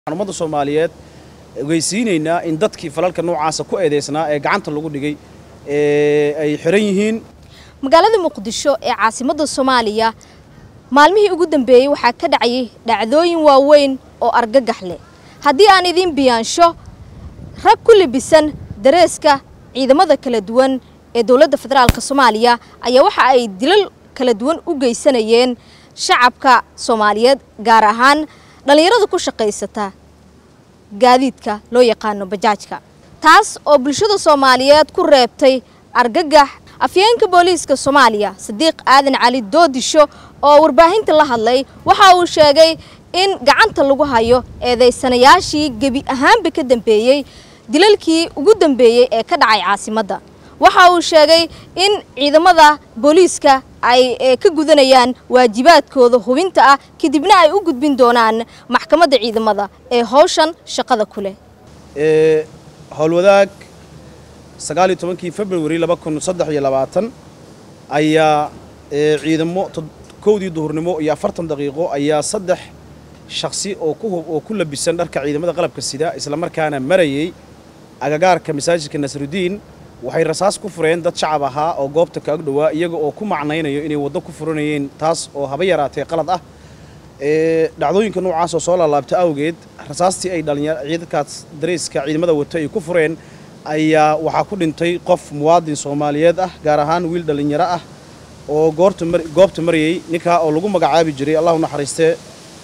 ummadda soomaaliyeed ogeysiinaynaa in dadkii falalka noocaasa ku eedeysnaa ee gacanta lagu dhigay ay xiran yihiin magaalada muqdisho ee caasimadda soomaaliya maalmihii ugu dambeeyey waxaa ka dhacayay dhacdooyin waaweyn oo argagax leh haddii aan idiin biyaansho rag ku libisan dareeska ciidamada kala duwan ee dowladda federaalka soomaaliya ayaa waxa ay dilal kala duwan u geysanayeen shacabka soomaaliyeed gaar ahaan dhallinyarada ku shaqaysata gaadiidka loo yaqaano bajaajka taas oo bulshada soomaaliyeed ku reebtay argagax afyeenka booliiska soomaaliya sadiiq aadan cali doodisho oo warbaahinta la hadlay waxa uu sheegay in gacanta lagu hayo eedaysanayaashii gebi ahaanba ka dambeeyey dilalkii ugu dambeeyey ee ka dhacay caasimadda waxa uu sheegay in ciidamada booliiska ay ka gudanayaan waajibaadkooda hubinta ah kadibna ay u gudbin doonaan maxkamadda ciidamada ee howshan shaqada ku leh howlwadaag sagaaliyo tobankii februari laba kun saddex iyo labaatan ayaa ciidamo kowdii duhurnimo iyo afartan daqiiqo ayaa saddex shaksi oo ku oo ku labisan dharka ciidamada qalabka sida islamarkaana marayay agagaarka masaajidka nasrudiin waxay rasaas ku fureen dad shacab ahaa oo goobta ka ag dhowaa iyaga oo ku macnaynayo inay waddo ku furanayeen taas oo haba yaraatee qalad ah dhacdooyinka noocaas oo soo laalaabta awgeed rasaastii ay dhalinyar ciidankaas dareyska ciidamada wato ay ku fureen ayaa waxaa ku dhintay qof muwaadin soomaaliyeed ah gaar ahaan wiil dhallinyaro ah oo goorta goobta marayay ninkaa oo lagu magacaabi jiray allahu naxariistee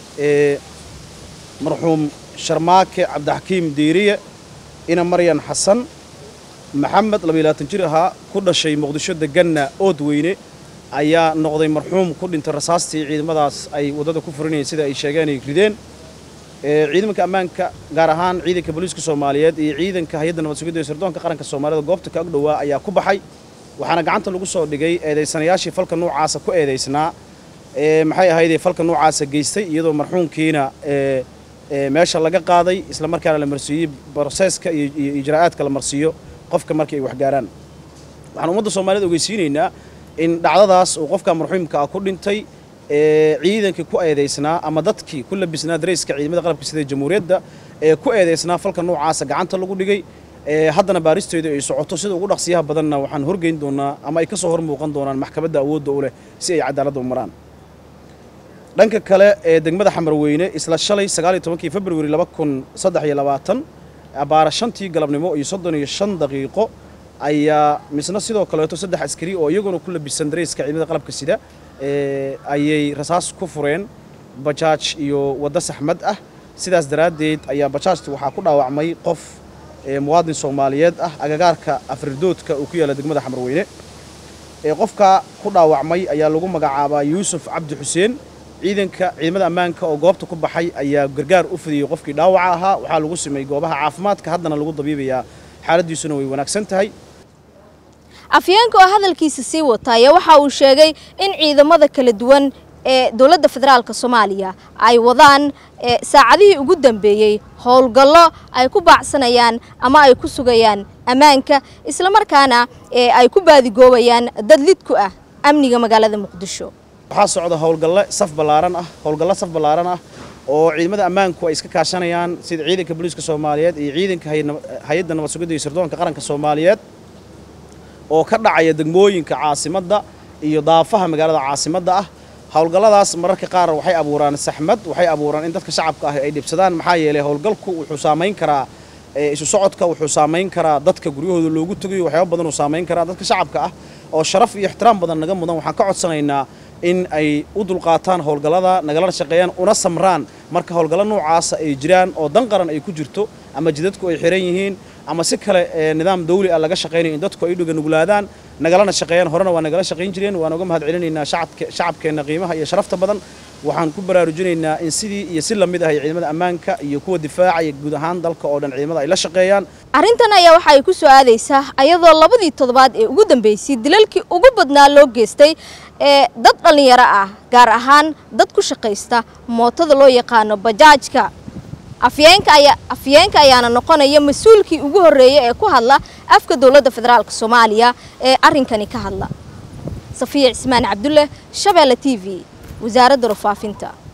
marxuum sharmaake cabdixakiim diiriye ina maryan xasan maxamed labayaatan jir ahaa ku dhashay muqdisho deganna ood weyne ayaa noqday marxuum ku dhintay rasaastii ciidamadaas ay waddada ku furinayeen sida ay sheegeen ay rideen ciidanka ammaanka gaar ahaan ciidanka booliiska soomaaliyeed iyo ciidanka hay-adda nabad sugidda ee sirdoonka qaranka soomaalida goobta ka ag dhowaa ayaa ku baxay waxaana gacanta lagu soo dhigay eedaysanayaashii falka noocaasa ku eedaysnaa maxay ahaydee falka noocaasa geystay iyadoo marxuumkiina meesha laga qaaday islamarkaana la marsiiyey broseeska iyo ijraa'aadka la marsiiyo qofka markii ay waxgaaraan waxaan ummadda soomaaliyed ogeysiinaynaa in dhacdadaas uu qofka marxuumka ah ku dhintay ciidankii ku eedaysnaa ama dadkii ku labisnaa dareyska ciidamada qalabka sida jamhuuriyadda ee ku eedaysnaa falka noocaasa gacanta lagu dhigay haddana baaristeedu ay socoto sida ugu dhaqsiyaha badanna waxaan horgeyn doonaa ama ay ka soo hor muuqan doonaan maxkamadda awoodda u leh si ay cadaaladda u maraan dhanka kale ee degmada xamarweyne isla shalay sagaaliyo tobankii februari laba kun saddex iyo labaatan abaara shantii galabnimo iyo soddon iyo shan daqiiqo ayaa misna sidoo kaleeto saddex askari oo iyaguna ku labisan dareyska ciidamada qalabka sida ayay rasaas ku fureen bajaaj iyo waddo saxmad ah sidaas daraaddeed ayaa bajaajta waxaa ku dhaawacmay qof muwaadin soomaaliyeed ah agagaarka afridoodka uu ku yaalla degmada xamarweyne qofka ku dhaawacmay ayaa lagu magacaabaa yuusuf cabdi xuseen ciidanka ciidamada ammaanka oo goobta ku baxay ayaa gargaar u fidiyey qofkii dhaawaca ahaa waxaa lagu sameeyey goobaha caafimaadka haddana lagu dabiibayaa xaaladdiisuna way wanaagsan tahay afyeenka oo hadalkiisa sii wataya waxa uu sheegay in ciidamada kala duwan ee dowladda federaalk soomaaliya ay wadaan saacadihii ugu dambeeyey howlgallo ay ku baacsanayaan ama ay ku sugayaan ammaanka islamarkaana ay ku baadigoobayaan dad lid ku ah amniga magaalada muqdisho waxaa socda howlgalle saf ballaaran ah howlgallo saf ballaaran ah oo ciidamada ammaanku ay iska kaashanayaan sida ciidanka booliiska soomaaliyeed iyo ciidanka hay-adda nabad sugidda iyo sirdoonka qaranka soomaaliyeed oo ka dhacaya degmooyinka caasimadda iyo daafaha magaalada caasimadda ah howlgalladaas mararka qaar waxay abuuraan saxmad waxay abuuraan in dadka shacabka ah ay dhibsadaan maxaa yeelay howlgalku wuxuu saamayn karaa isu socodka wuxuu saamayn karaa dadka guryahooda loogu tegayo waxyaaba badan uu saamayn karaa dadka shacabka ah oo sharaf iyo ixtiraam badan naga mudan waxaan ka codsanaynaa in ay u dulqaataan howlgallada nagalana shaqeeyaan una samraan marka howlgallo noocaasa ay jiraan oo dan qaran ay ku jirto ama jidadku ay xiran yihiin ama si kale nidaam dawli ah laga shaqaynayo in dadku ay dhuga nuglaadaan nagalana shaqeeyaan horena waa nagala shaqayn jireen waan uga mahad celinaynaa shacabkeenna qiimaha iyo sharafta badan waxaan ku baraarujinaynaa in sidii iyo si lamid ah ciidamada ammaanka iyo kuwa difaaca iyo guud ahaan dalka oo dhan ciidamada ay la shaqeeyaan arrintan ayaa waxa ay ku soo aadaysaa ayadoo labadii toddobaad ee ugu dambeysay dilalkii ugu badnaa loo geystay ee dad dhallinyaro ah gaar ahaan dad ku shaqaysta mootada loo yaqaano bajaajka afyeenka ayaa afyeenka ayaana noqonaya mas-uulkii ugu horreeyay ee ku hadla afka dowladda federaalk soomaaliya ee arrinkani ka hadla safiya cismaan cabdulle shabeelle t v wasaaradda warfaafinta